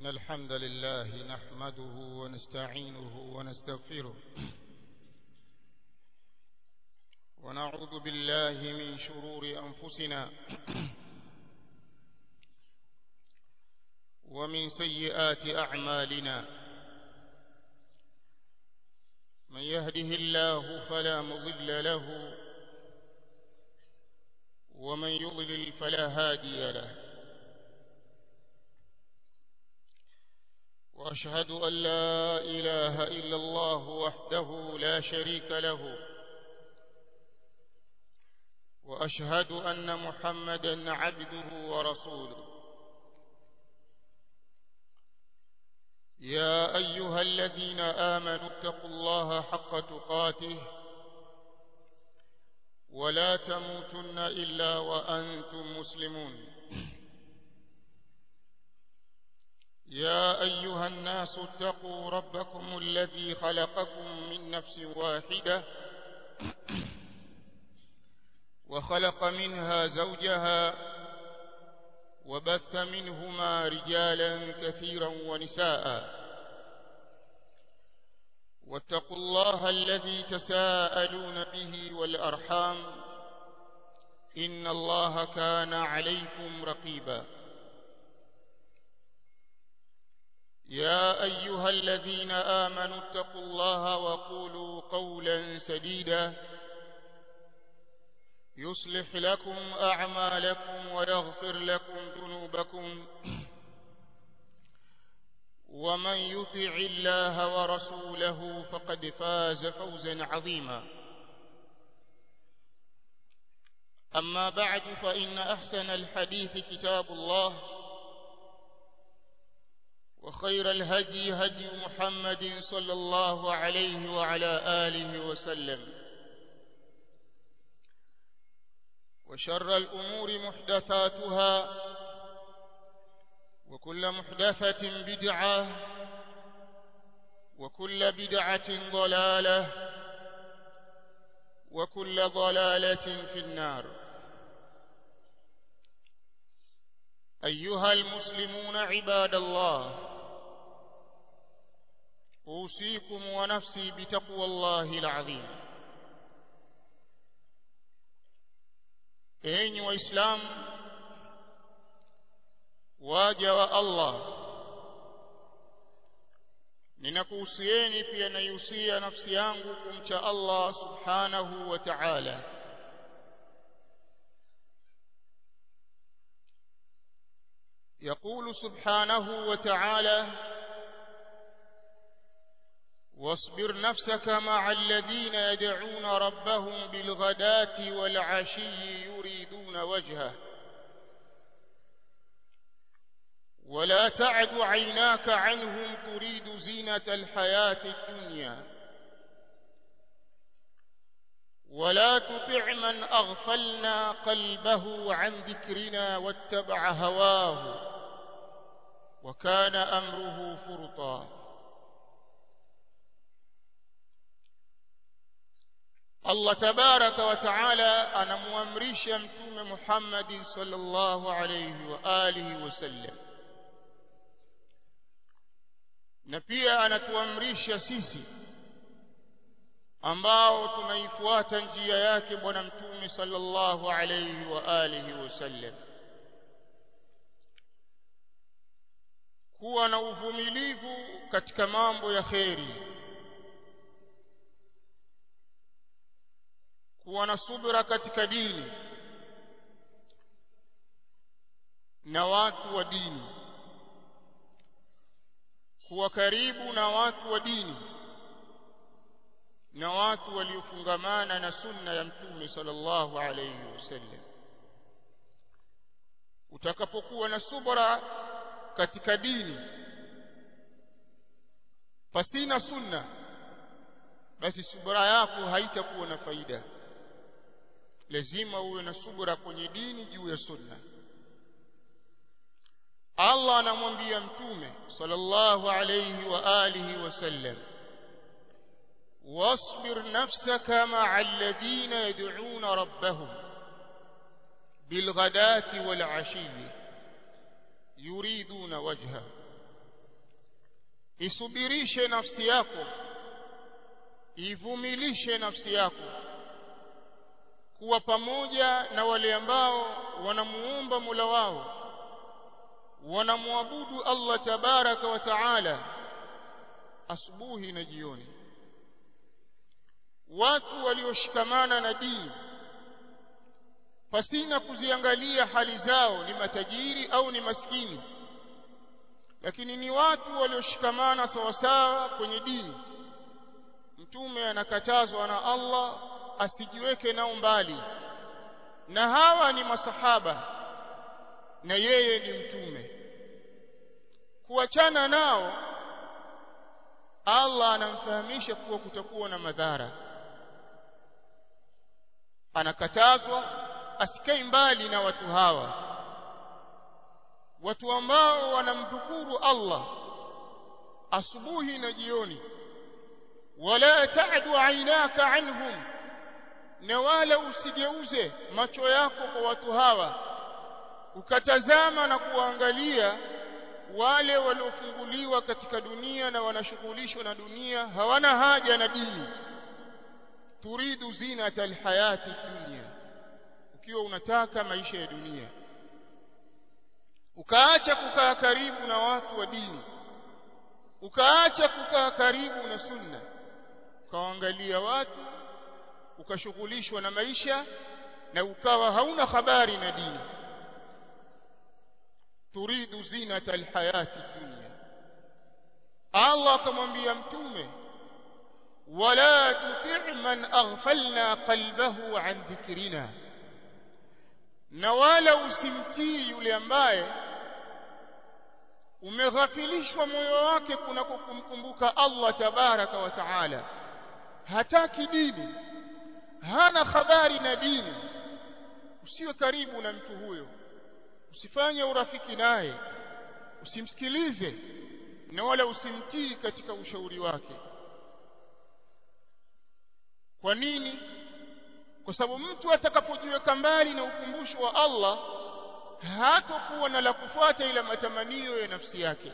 إن الحمد لله نحمده ونستعينه ونستغفره ونعوذ بالله من شرور أنفسنا ومن سيئات أعمالنا من يهده الله فلا مضل له ومن يضلل فلا هادي له وأشهد أن لا إله إلا الله وحده لا شريك له وأشهد أن محمدا عبده ورسوله يا أيها الذين آمنوا اتقوا الله حق تقاته ولا تموتن إلا وأنتم مسلمون يا أيها الناس اتقوا ربكم الذي خلقكم من نفس واحدة وخلق منها زوجها وبث منهما رجالا كثيرا ونساء واتقوا الله الذي تساءلون به والأرحام إن الله كان عليكم رقيبا يا أيها الذين آمنوا اتقوا الله وقولوا قولا سديدا يصلح لكم أعمالكم ويغفر لكم ذنوبكم ومن يطع الله ورسوله فقد فاز فوزا عظيما أما بعد فإن أحسن الحديث كتاب الله وخير الهدي هدي محمد صلى الله عليه وعلى آله وسلم وشر الأمور محدثاتها وكل محدثة بدعة وكل بدعة ضلالة وكل ضلالة في النار أيها المسلمون عباد الله أوصيكم ونفسي بتقوى الله العظيم enyi waislamu waja wa Allah ninakuhusieni pia naihusia nafsi yangu kumcha Allah subhanahu wa ta'ala يقول سبحانه وتعالى واصبر نفسك مع الذين يدعون ربهم بالغداة والعشي يريدون وجهه ولا تعد عيناك عنهم تريد زينة الحياة الدنيا ولا تطع من أغفلنا قلبه عن ذكرنا واتبع هواه وكان أمره فرطا Allah tabaraka wa taala anamuamrisha mtume Muhammad sallallahu alayhi wa alihi wasallam na pia anatuamrisha sisi ambao tunaifuata njia yake bwana mtume sallallahu alayhi wa alihi wasallam kuwa na uvumilivu katika mambo ya kheri kuwa na subira katika dini na watu wa dini kuwa karibu na watu wa dini na watu waliofungamana na sunna ya mtume sallallahu alayhi wasallam utakapokuwa na subra katika dini pasina sunna basi subra yako haitakuwa na faida lazima uwe na subra kwenye dini juu ya sunna Allah anamwambia mtume sallallahu alayhi wa alihi wasallam واصبر نفسك مع الذين يدعون ربهم بالغداة والعشي yuriduna wajha isubirishe nafsi yako ivumilishe nafsi yako kuwa pamoja na wale ambao wanamuomba Mola wao wanamwabudu Allah tabaraka wa taala asubuhi na jioni watu walioshikamana na dini pasina kuziangalia hali zao ni matajiri au ni maskini lakini ni watu walioshikamana sawasawa kwenye dini mtume anakatazwa na Allah asijiweke nao mbali na hawa ni masahaba na yeye ni mtume kuachana nao Allah anamfahamisha kuwa kutakuwa na madhara anakatazwa asikae mbali na watu hawa watu ambao wanamdhukuru Allah asubuhi na jioni wala ta'du aynaka anhum na wala usigeuze macho yako kwa watu hawa ukatazama na kuangalia wale waliofunguliwa katika dunia na wanashughulishwa na dunia hawana haja na dini turidu zinata alhayati dunya ukiwa unataka maisha ya dunia ukaacha kukaa karibu na watu wa dini ukaacha kukaa karibu na sunna ukaangalia watu ukashughulishwa na maisha na ukawa hauna habari na dini turidu zinata alhayati dunya Allah akamwambia mtume wala tuti' man aghfalna qalbahu an dhikrina na wala usimtii yule ambaye umeghafilishwa moyo wake kunako kumkumbuka Allah tabaraka wa taala hataki dini hana habari na dini usiwe karibu na mtu huyo usifanye urafiki naye usimsikilize na wala usimtii katika ushauri wake kwa nini kwa sababu mtu atakapojiweka mbali na ukumbusho wa Allah hatakuwa na la kufuata ila matamanio ya nafsi yake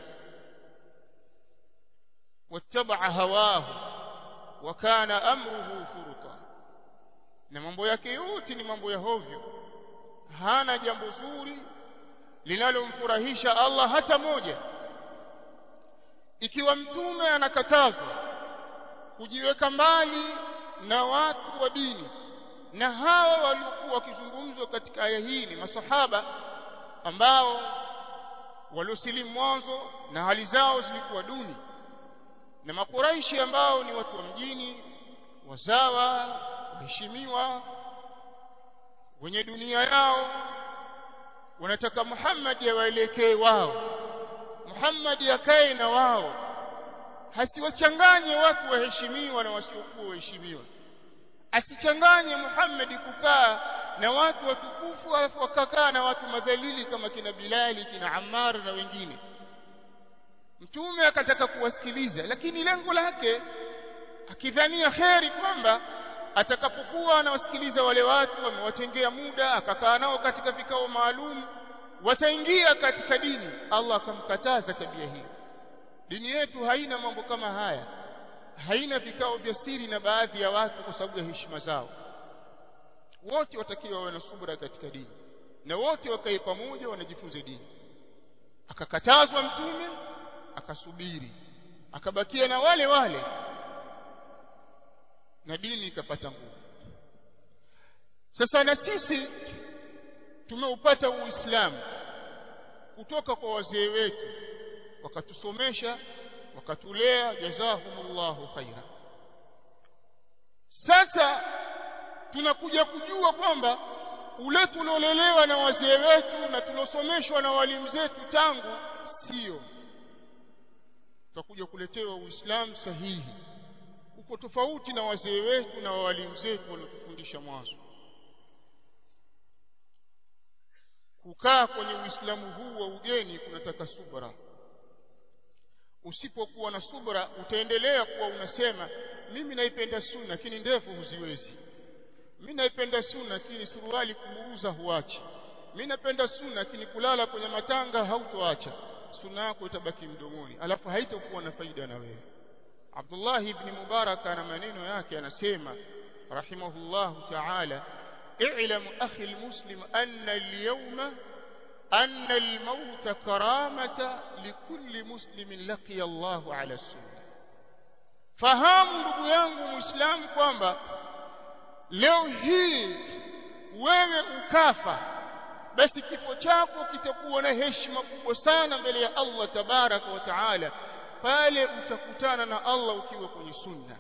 wattabaa hawahu wa kana amruhu furuta na mambo yake yote ni mambo ya hovyo hana jambo zuri linalomfurahisha Allah hata moja ikiwa mtume anakatazwa kujiweka mbali na watu wa dini na hawa waliokuwa wakizungumzwa katika aya hii ni masahaba ambao waliosilimu mwanzo na hali zao zilikuwa duni na makuraishi ambao ni watu wa mjini wazawa waheshimiwa wenye dunia yao wanataka Muhammad awaelekee wao Muhammad akae na wao hasiwachanganye watu waheshimiwa na wasiokuwa waheshimiwa asichanganye Muhammad kukaa na watu watukufu alafu wakakaa na watu madhalili kama kina Bilali kina Ammar na wengine mtume akataka kuwasikiliza lakini lengo lake akidhania kheri kwamba atakapokuwa anawasikiliza wale watu amewatengea muda akakaa nao katika vikao maalum wataingia katika dini Allah akamkataza tabia hiyo dini yetu haina mambo kama haya haina vikao vya siri na baadhi ya watu kwa sababu ya heshima zao wote watakiwa wawe na subra katika dini na wote wakae pamoja wanajifunza dini akakatazwa mtume akasubiri akabakia na wale wale na dini ikapata nguvu sasa na sisi tumeupata uislamu kutoka kwa wazee wetu wakatusomesha wakatulea jazahumullahu khaira sasa tunakuja kujua kwamba ule tuliolelewa na wazee wetu na tulosomeshwa na walimu zetu tangu sio tutakuja kuletewa uislamu sahihi uko tofauti na wazee wetu na walimu zetu waliotufundisha mwanzo kukaa kwenye uislamu huu wa ugeni kunataka subra usipokuwa na subra utaendelea kuwa unasema mimi naipenda sunna lakini ndefu huziwezi mimi naipenda sunna lakini suruali kuburuza huachi mimi napenda sunna lakini kulala kwenye matanga hautoacha sunna yako itabaki mdomoni alafu haitakuwa na faida na wewe Abdullah ibn Mubarak ana maneno yake anasema rahimahullah ta'ala اعلم أخي المسلم أن اليوم أن الموت كرامة لكل مسلم لقي الله على السنة fahamu ndugu yangu muislamu kwamba leo hii wewe ukafa basi kifo chako kitakuwa na heshima kubwa sana mbele ya Allah tabaraka wa taala pale utakutana na Allah ukiwa kwenye sunna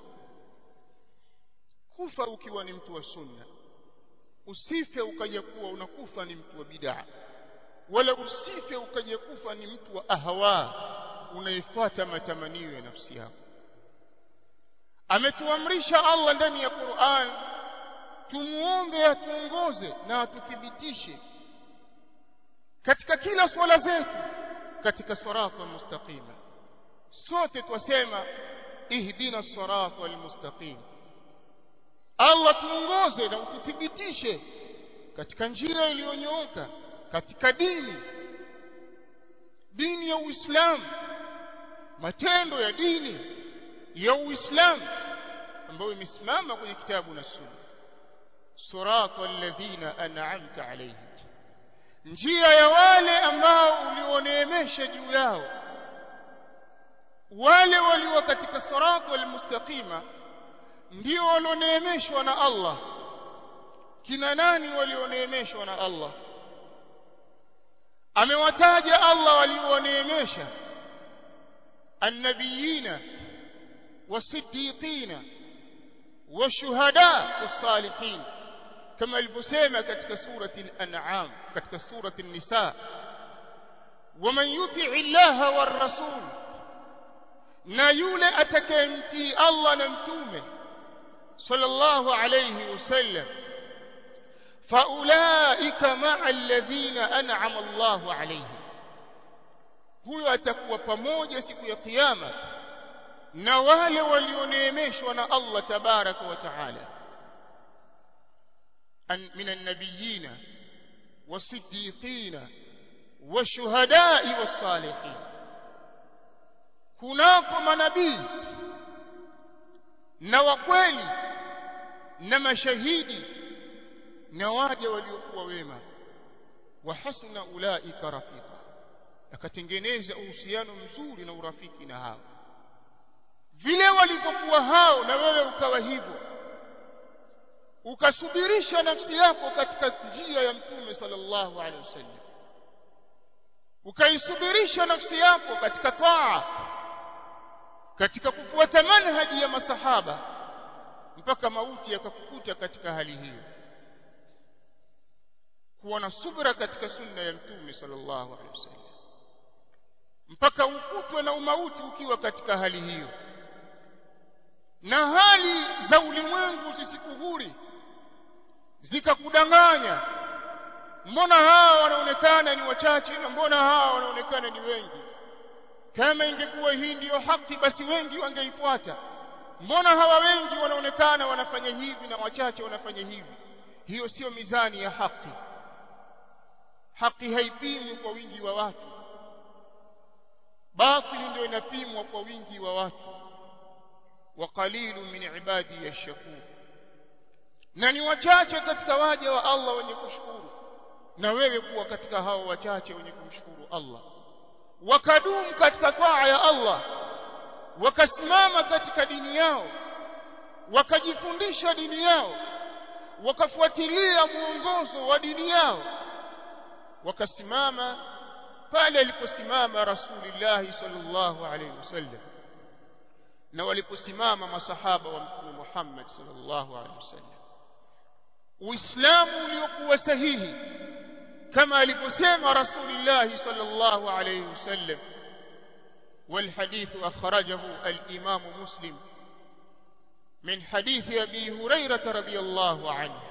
kufa ukiwa ni mtu wa sunna usife ukaja kuwa unakufa ni mtu wa bid'a wala usife ukaja kufa ni mtu wa ahwa unaifuata matamanio ya nafsi yako ametuamrisha Allah ndani ya Qur'an tumuombe atuongoze na atuthibitishe katika kila swala zetu katika sirata mustaqima sote twasema ihdina sirata almustaqim Allah tuongoze na ututhibitishe katika njia iliyonyooka katika dini dini ya Uislamu matendo ya dini ya Uislamu ambayo imesimama kwenye kitabu na sunna sirata alladhina an'amta alayhim njia ya wale ambao ulioneemesha juu yao wale walio katika sirata almustaqima ndio walioneemeshwa na Allah kina nani walioneemeshwa na Allah amewataja Allah walioneemesha annabiyina wasiddiqina washuhada wasalihin kama alivyosema katika surati al-an'am katika surati an-nisa waman yuti'i Allah war rasul na yule atakayemtii Allah na mtume sallallahu alayhi wasallam faulaika ma'a alladhina an'ama Allahu alayhim huyo atakuwa pamoja siku ya kiyama na wale walioneemeshwa na Allah tabaraka wa taala min an-nabiyyin was-siddiqin wash-shuhada'i was-salihin kunako manabii na wakweli na mashahidi na waja waliokuwa wema wa hasuna ulaika rafika akatengeneza uhusiano mzuri na urafiki na hao vile walivyokuwa hao na wewe ukawa hivyo ukasubirisha nafsi yako katika njia ya mtume sallallahu alaihi wasallam ukaisubirisha nafsi yako katika taa katika kufuata manhaji ya masahaba mpaka mauti yakakukuta katika hali hiyo kuwa na subra katika sunna ya mtume sallallahu alaihi wasallam mpaka ukutwe na umauti ukiwa katika hali hiyo na hali za ulimwengu zisikuhuri zikakudanganya mbona hawa wanaonekana ni wachache na mbona hawa wanaonekana ni wengi kama ingekuwa hii ndiyo haki basi wengi wangeifuata mbona hawa wengi wanaonekana wanafanya hivi na wachache wanafanya hivi hiyo sio mizani ya haki haki haipimwi kwa wingi wa watu batili ndio inapimwa kwa wingi wa watu wa qalilu min ibadi yashkur na ni wachache katika waja wa Allah wenye kushukuru na wewe kuwa katika hao wachache wenye kumshukuru Allah wakadumu katika taa ya Allah wakasimama katika dini yao wakajifundisha dini yao wakafuatilia mwongozo wa dini yao wakasimama pale aliposimama Rasulullah sallallahu alaihi wasallam na waliposimama masahaba wa Mtume Muhammad sallallahu alaihi wasallam Uislamu uliokuwa sahihi kama alivyosema Rasulullah sallallahu alaihi wasallam والحديث أخرجه الإمام مسلم من حديث أبي هريرة رضي الله عنه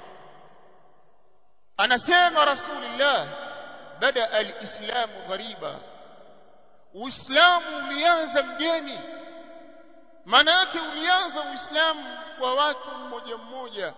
أنا سيما رسول الله بدأ الإسلام غريبا وإسلام ulianza mgeni maana yake ulianza uislamu kwa watu mmoja mmoja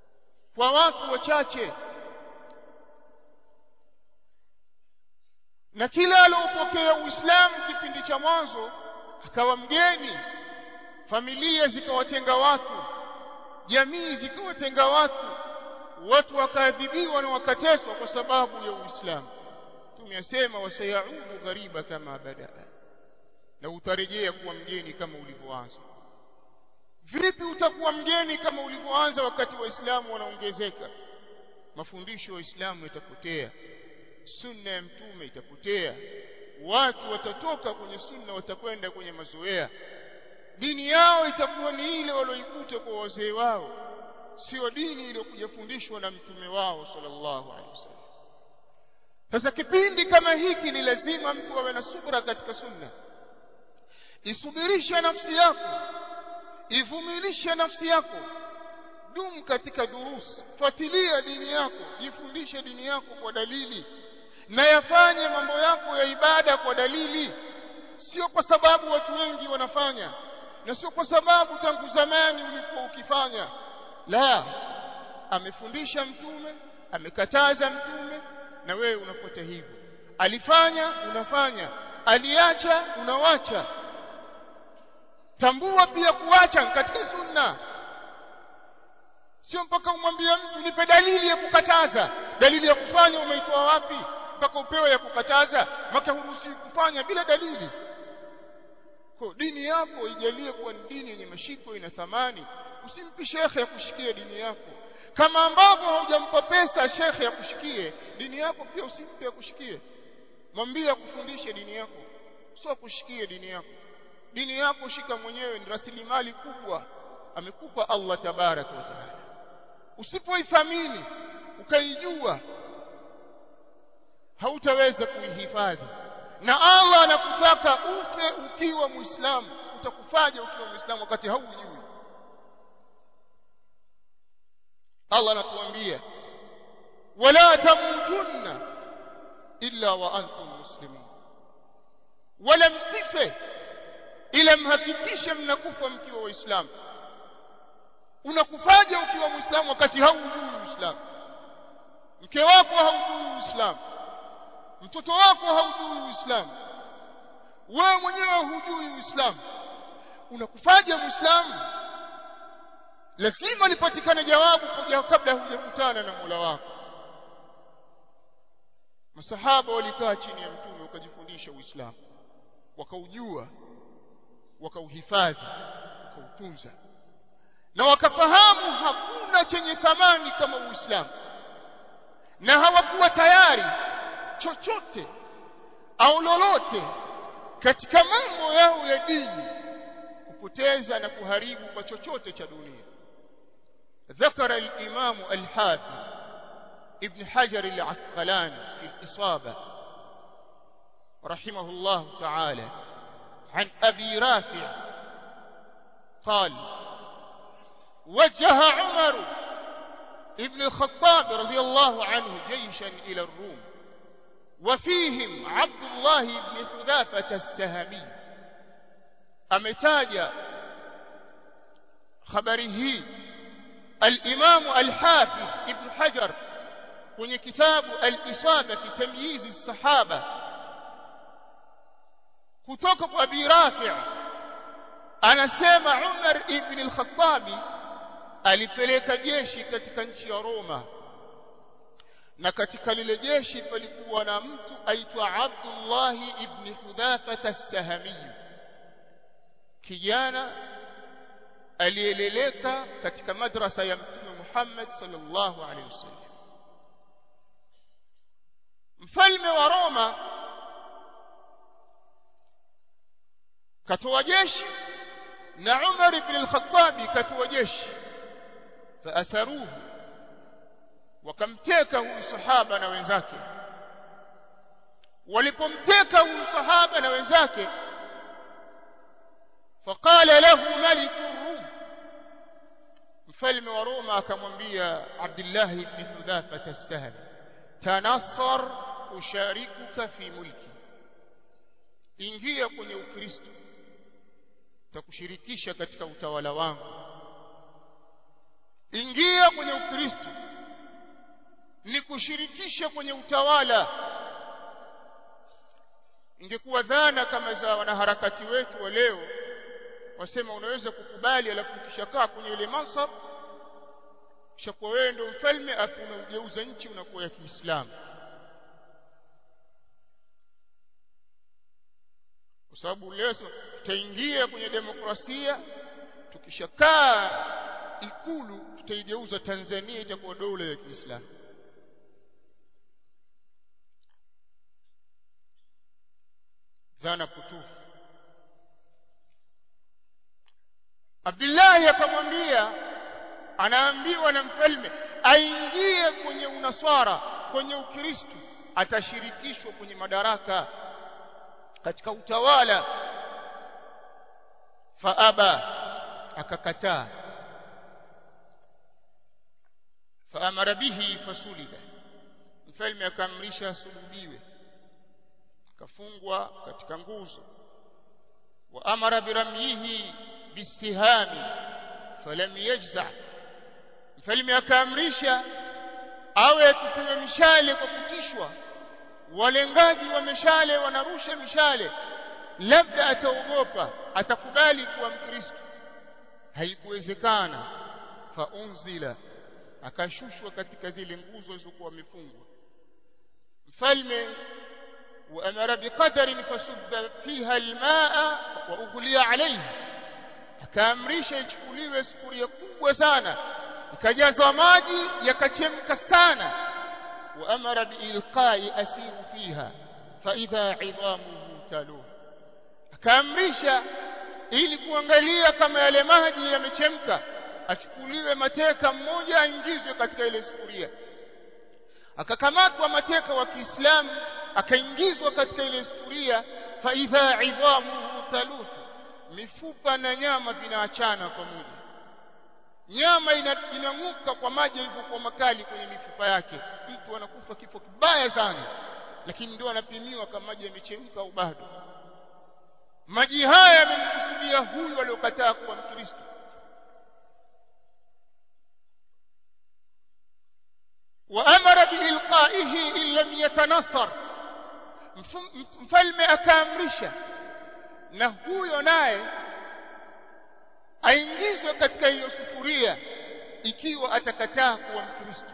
kwa watu wachache na kila aliopokea Uislamu kipindi cha mwanzo akawa mgeni familia zikawatenga watu jamii zikawatenga watu watu wakaadhibiwa na wakateswa kwa sababu ya Uislamu tumesema wasayaudu ghariba kama badaa na utarejea kuwa mgeni kama ulivyoanza vipi utakuwa mgeni kama ulivyoanza wakati waislamu wanaongezeka mafundisho ya Uislamu yatapotea sunna ya mtume itapotea watu watatoka kwenye sunna watakwenda kwenye mazoea dini yao itakuwa ni ile walioikuta kwa wazee wao sio dini iliyokuja fundishwa na mtume wao sallallahu alaihi wasallam sasa kipindi kama hiki ni lazima mtu awe na subra katika sunna isubirishe nafsi yako ivumilishe nafsi yako dum katika durus fuatilia dini yako jifundishe dini yako kwa dalili na yafanye mambo yako ya ibada kwa dalili sio kwa sababu watu wengi wanafanya na sio kwa sababu tangu zamani ulikuwa ukifanya la amefundisha mtume amekataza mtume na wewe unafuata hivyo alifanya unafanya aliacha unawacha tambua pia kuacha katika sunna sio mpaka umwambie mtu nipe dalili ya kukataza dalili ya kufanya umeitoa wapi mpaka upewe ya kukataza maka huruhusi kufanya bila dalili kwa dini yako ijalie kuwa ni dini yenye mashiko ina thamani usimpi shekhe ya kushikia dini yako kama ambavyo haujampa pesa shekhe ya kushikie dini yako pia usimpe ya kushikie mwambie akufundishe dini yako sio kushikie dini yako dini yako shika mwenyewe ni rasilimali kubwa amekupa Allah tabaraka wa taala usipoithamini ukaijua hautaweza kuihifadhi na Allah anakutaka ufe ukiwa muislamu utakufaje ukiwa muislamu wakati haujui Allah anatuambia wala tamutunna illa wa antum muslimun wala msife ila mhakikishe mnakufa mkiwa waislamu unakufaje ukiwa muislamu wakati haujui uislamu mke wako haujui uislamu mtoto wako haujui uislamu wewe mwenyewe hujui uislamu unakufaje muislamu lazima lipatikane jawabu kabla hujakutana na Mola wako masahaba walikaa chini ya mtume wakajifundisha uislamu wakaujua wakauhifadhi wakautunza na wakafahamu hakuna chenye thamani kama uislamu na hawakuwa tayari chochote au lolote katika mambo yao ya dini kupoteza na kuharibu kwa chochote cha dunia ذكر الإمام الحافظ ابن حجر العسقلاني في الإصابة رحمه الله تعالى عن أبي رافع قال وجه عمر ابن الخطاب رضي الله عنه جيشا إلى الروم وفيهم عبد الله بن حذافة السهمي أمتاج خبره الإمام الحافظ ابن حجر kwenye kitabu al-Isaba fi tamyiz as-sahaba kutoka kwa Abi Rafi' anasema Umar ibn al-Khattab alipeleka jeshi katika nchi ya Roma na katika lile jeshi palikuwa na mtu aitwa Abdullah ibn Hudhafa as-Sahami kijana aliyeleleka katika madrasa ya Mtume Muhammad sallallahu alaihi wasallam mfalme wa Roma katoa jeshi na Umar ibn al-Khattab katoa jeshi faasaruhu wakamteka huyu sahaba na wenzake walipomteka huyu sahaba na wenzake faqala lahu malik rum mfalme wa Roma akamwambia Abdullah ibn Hudhafa as-Sahmi tanassar usharikuka fi mulki ingia kwenye ukristo takushirikisha katika utawala wangu ingia kwenye ukristo nikushirikisha kwenye utawala ingekuwa dhana kama za wanaharakati wetu wa leo wasema unaweza kukubali alafu ukishakaa kwenye ile mansab kishakuwa wewe ndio mfalme afu unaugeuza nchi unakuwa ya Kiislamu kwa sababu leo tutaingia kwenye demokrasia tukishakaa ikulu tutaigeuza Tanzania itakuwa dola ya Kiislamu dhana potofu Abdullahi akamwambia anaambiwa na mfalme aingie kwenye unaswara kwenye ukristo atashirikishwa kwenye madaraka katika utawala faaba akakataa faamara bihi fasulida mfalme akaamrisha asulubiwe akafungwa katika nguzo wa amara biramyihi bisihami falam yajza mfalme akaamrisha awe akipiga mishale kwa kutishwa walengaji wa mishale wanarusha mishale labda ataogopa atakubali kuwa mkristo haikuwezekana faunzila akashushwa katika zile nguzo zilizokuwa wamefungwa mfalme وأمر بقدر فسب فيها الماء وأغلي عليه akaamrisha ichukuliwe sufuria kubwa sana ikajazwa maji yakachemka sana wa amara biilqai asiru fiha fa idha idhamuhu taluh akaamrisha ili kuangalia kama yale maji yamechemka achukuliwe mateka mmoja aingizwe katika ile sufuria akakamatwa mateka wa Kiislamu akaingizwa katika ile sufuria fa idha idhamuhu taluh mifupa na nyama vinaachana pamoja nyama inang'uka kwa maji yalivyokuwa makali kwenye mifupa yake mtu anakufa kifo kibaya sana lakini ndio anapimiwa kama maji yamechemka au bado maji haya yamemkusudia huyu aliyokataa kuwa mkristo وأمر بإلقائه إن لم يتنصر mfalme akaamrisha na huyo naye aingizwe katika hiyo sufuria ikiwa atakataa kuwa mkristo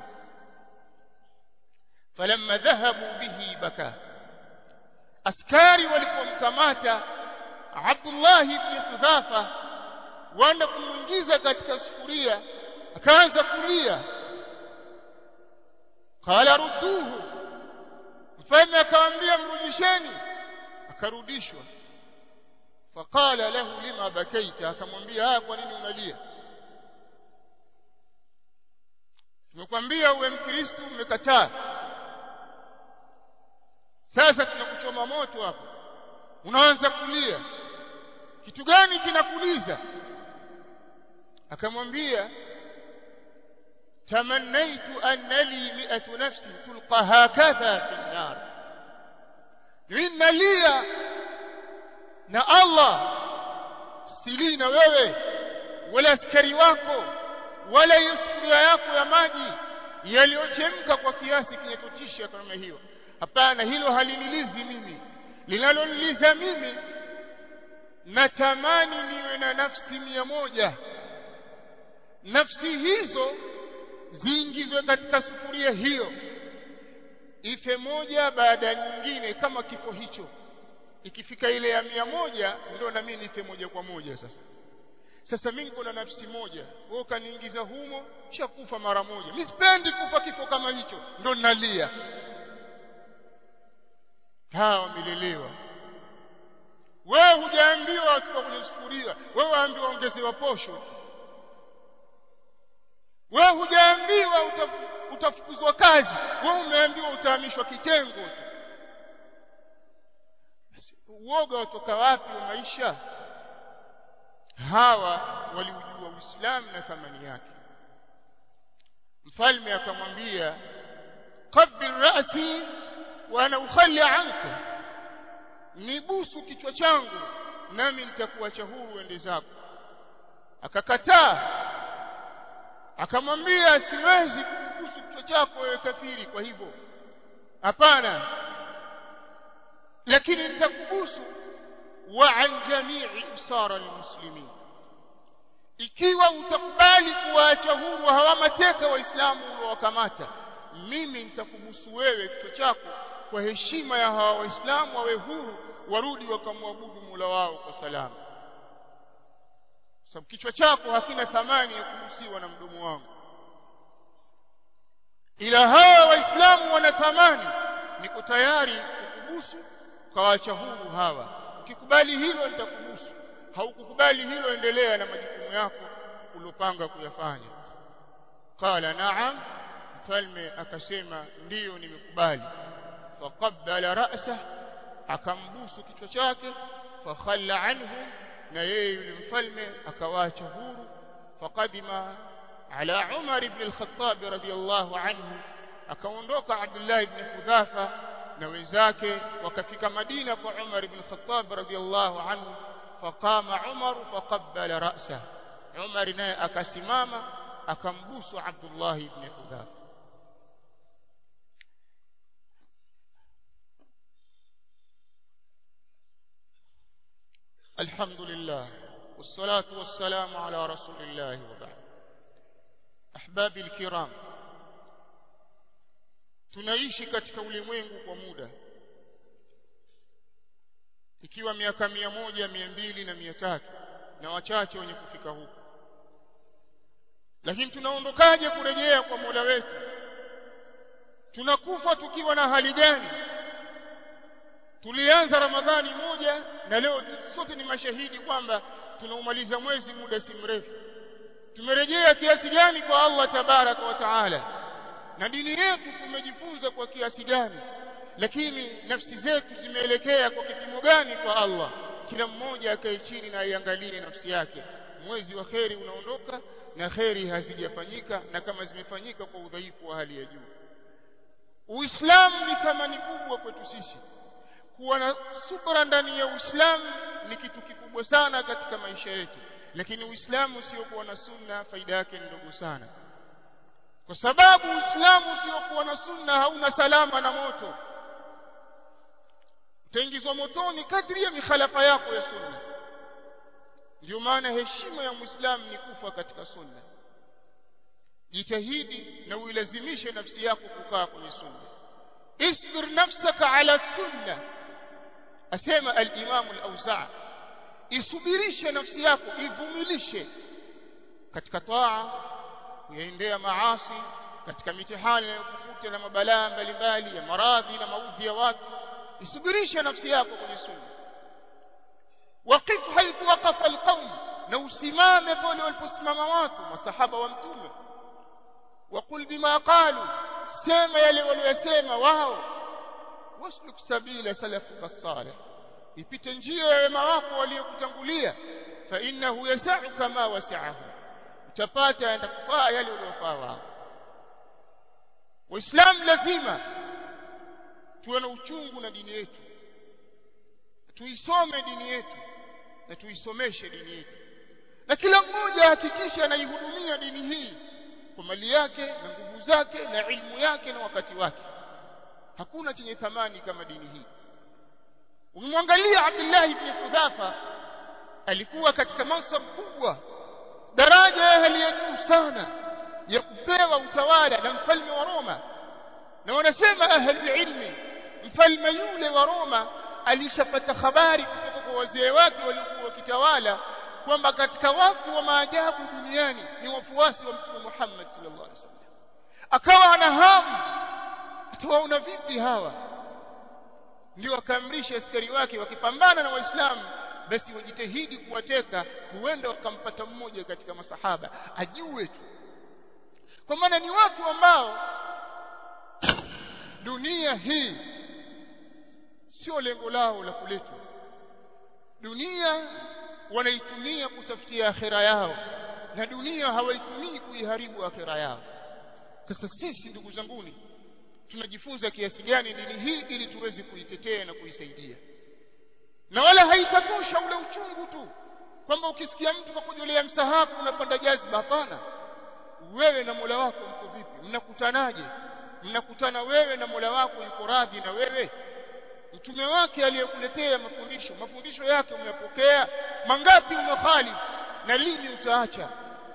falamma dhahabu bihi baka askari walipomkamata Abdullah ibn Hudhafa wanda kumuingiza katika sufuria akaanza kulia qala rudduhu mfalme akamwambia mrudisheni akarudishwa faqala lahu lima bakaita akamwambia haya kwa nini unalia tumekwambia uwe mkristo umekataa sasa tunakuchoma moto hapo unaanza kulia kitu gani kinakuliza akamwambia tamannaitu anna li mi'atu nafsin tulqa hakadha fi an-nar ninalia na Allah sili na wewe wala askari wako wala hiyo sufuria yako ya maji yaliyochemka kwa kiasi kinachotisha kama hiyo hapana hilo halinilizi mimi linaloniliza mimi natamani niwe na nafsi mia moja nafsi hizo ziingizwe katika sufuria hiyo ife moja baada ya nyingine kama kifo hicho ikifika ile ya mia moja ndio na mimi nife moja kwa moja sasa sasa mimi niko na nafsi moja wewe ukaniingiza humo shakufa mara moja mimi sipendi kufa kifo kama hicho ndio ninalia hawa wamelelewa wewe hujaambiwa tuko kwenye sufuria wewe waambiwa ongezewa posho tu wewe hujaambiwa utafukuzwa kazi wewe umeambiwa utahamishwa kitengo tu uoga watoka wapi wa maisha hawa waliujua Uislamu na thamani yake mfalme akamwambia qabbil ra'si wa ana ukhalli anka nibusu kichwa changu nami nitakuacha huru ende zako akakataa akamwambia siwezi kukubusu kichwa chako wewe kafiri kwa hivyo hapana lakini nitakubusu wa an jami'i usara almuslimin ikiwa utakubali kuwaacha huru hawa mateka waislamu uliowakamata mimi nitakubusu wewe kichwa chako kwa heshima ya hawa waislamu wawe huru warudi wakamwabudu Mola wao kwa salama sababu kichwa chako hakina thamani ya kubusiwa na mdomo wangu ila hawa waislamu wana thamani niko tayari kukubusu ukawaacha huru hawa ukikubali hilo nitakubusu haukukubali hilo endelea na majukumu yako uliopanga kuyafanya qala na'am mfalme akasema ndiyo nimekubali faqabbala ra'sah akambusu kichwa chake fakhalla anhu na yeye yule mfalme akawaacha huru faqadima ala Umar ibn al-Khattab radiyallahu anhu akaondoka Abdullah ibn Hudhafa na wenzake wakafika Madina kwa Umar ibn al-Khattab radiyallahu anhu faqama Umar faqabbala ra'sah Umar naye akasimama akambusu Abdullah ibn Hudhafa الحمد لله والصلاة والسلام على رسول الله وبعد أحبابي الكرام tunaishi katika ulimwengu kwa muda ikiwa miaka mia moja mia mbili na mia tatu na wachache wenye kufika huko lakini tunaondokaje kurejea kwa Mola wetu tunakufa tukiwa na hali gani tulianza ramadhani moja na leo sote ni mashahidi kwamba tunaumaliza mwezi muda si mrefu tumerejea kiasi gani kwa Allah tabaraka wa taala na dini yetu tumejifunza kwa kiasi gani lakini nafsi zetu zimeelekea kwa kipimo gani kwa Allah kila mmoja akae chini na aiangalie nafsi yake mwezi wa kheri unaondoka na kheri hazijafanyika na kama zimefanyika kwa udhaifu wa hali ya juu Uislamu ni thamani kubwa kwetu sisi kuwa na subra ndani ya Uislamu ni kitu kikubwa sana katika maisha yetu lakini Uislamu usiokuwa na sunna faida yake ni ndogo sana kwa sababu Uislamu usiokuwa na sunna hauna salama na moto utaingizwa motoni kadri ya mikhalafa yako ya sunna ndio maana heshima ya Muislamu ni kufa katika sunna jitahidi na uilazimishe nafsi yako kukaa kwenye sunna isbir nafsaka ala sunna asema al-Imam al-Auza'i isubirishe nafsi yako ivumilishe katika taa yaendea maasi katika mitihani inayokukuta na mabalaa mbalimbali ya maradhi na maudhi ya watu isubirishe nafsi yako kwenye sunna waqif haithu waqafa alqawm na usimame pale waliposimama watu masahaba wa mtume waqul bima qalu sema yale waliyosema wao wasluk sabila salafuka salih ipite njia ya wema wako waliokutangulia fa innahu yasau kama wasaahu utapata aenda kufaa yale uliofaa wao waislamu lazima tuwe na uchungu na dini yetu tuisome dini yetu na tuisomeshe dini yetu na kila mmoja hakikisha anaihudumia dini hii kwa mali yake na nguvu zake na ilmu yake na wakati wake hakuna chenye thamani kama dini hii ukimwangalia Abdullah ibn Hudhafa alikuwa katika mansab kubwa daraja ya hali ya juu sana ya kupewa utawala na mfalme wa Roma na wanasema ahli ilmi mfalme yule wa Roma alishapata habari kutoka kwa wazee wake waliokuwa wakitawala kwamba katika watu wa maajabu duniani ni wafuasi wa mtume Muhammad sallallahu alaihi wasallam akawa ana hamu atawaona vipi hawa ndio akaamrisha askari wake wakipambana na waislamu basi wajitahidi kuwateka huenda wakampata mmoja katika masahaba ajue tu kwa maana ni watu ambao dunia hii sio lengo lao la kuletwa dunia wanaitumia kutafutia akhira yao na dunia hawaitumii kuiharibu akhira yao sasa sisi ndugu zanguni tunajifunza kiasi gani dini hii ili tuweze kuitetea na kuisaidia na wala haitatosha ule uchungu tu kwamba ukisikia mtu kakujolea msahafu unapanda jazba hapana wewe na Mola wako mko vipi mnakutanaje mnakutana wewe na Mola wako yuko radhi na wewe mtume wake aliyekuletea mafundisho mafundisho yake umeyapokea mangapi umekhalifu na lini utaacha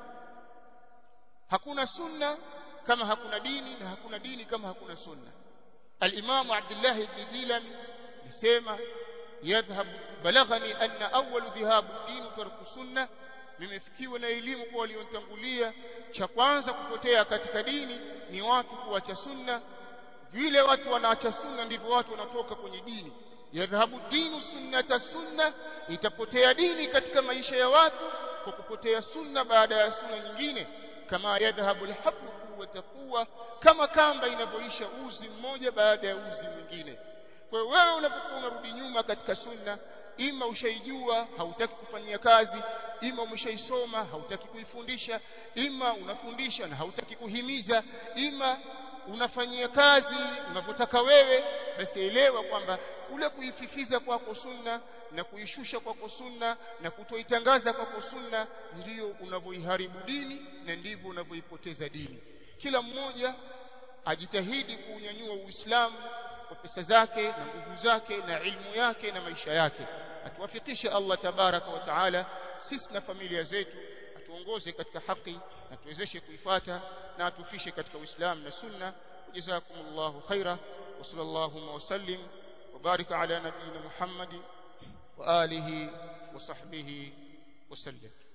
hakuna sunna kama hakuna dini na hakuna dini kama hakuna sunna al-Imam Abdullah ibn Dilami alisema yadhhab balaghani anna awwal dhihab din tarku sunna nimefikiwa na elimu kwa walionitangulia cha kwanza kupotea katika dini ni watu kuacha sunna vile watu wanaacha sunna ndivyo watu wanatoka kwenye dini yadhhabu dinu sunnata sunna itapotea dini katika maisha ya watu kwa kupotea sunna baada ya sunna nyingine kama yadhhabu alhablu quwwata quwwa kama kamba inavyoisha uzi mmoja baada ya uzi mwingine kwa hiyo wewe unapokuwa unarudi nyuma katika sunna ima ushaijua hautaki kufanyia kazi ima umeshaisoma hautaki kuifundisha ima unafundisha na hautaki kuhimiza ima unafanyia kazi unavyotaka wewe basi elewa kwamba kule kuififiza kwako sunna na kuishusha kwako sunna na kutoitangaza kwako sunna ndiyo unavyoiharibu dini na ndivyo unavyoipoteza dini kila mmoja ajitahidi kuunyanyua uislamu kwa pesa zake na nguvu zake na ilmu yake na maisha yake atuwafikishe Allah tabaraka wa taala sisi na familia zetu atuongoze katika haki na tuwezeshe kuifata na atufishe katika uislamu na sunna jazakumullahu khaira wa sallallahu wa sallim wa barika ala nabiyyina muhammad wa alihi wa sahbihi wa sallam